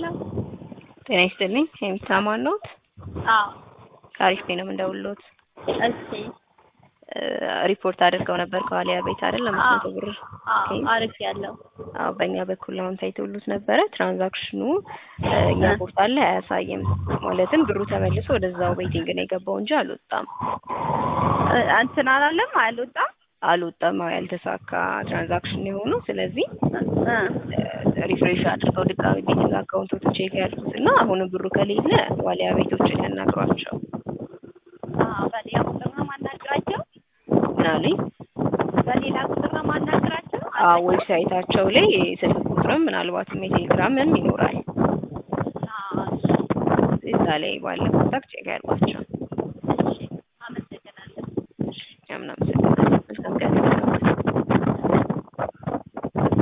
ሄሎ ጤና ይስጥልኝ። የሚሰማን ነዎት? አዎ ከአሪፍ ነው የምንደውልዎት። እሺ ሪፖርት አድርገው ነበር ከዋሊያ ቤት አይደል? አምስት መቶ ብር አዎ አሪፍ ያለው አዎ በእኛ በኩል አሁን ታይተውሉት ነበረ። ትራንዛክሽኑ እኛ ፖርታል ላይ አያሳይም። ማለትም ብሩ ተመልሶ ወደዛው ቤቲንግ ነው የገባው እንጂ አልወጣም እንትን አላለም አልወጣም አልወጣም። አዎ ያልተሳካ ትራንዛክሽን የሆነው ስለዚህ ሪፍሬሽ አድርገው ድጋሚ ቤቲንግ አካውንቶች ቼክ ያድርጉት እና አሁንም ብሩ ከሌለ ዋሊያ ቤቶችን ያናግሯቸው። በሌላ ቁጥር ነው ማናግራቸው ምን አሉኝ? በሌላ ቁጥር ነው ማናግራቸው አዎ ዌብሳይታቸው ላይ ስልክ ቁጥርም ምናልባትም የቴሌግራምም ይኖራል። እዛ ላይ ባለ ኮንታክት ቼክ ያድርጓቸው። እሺ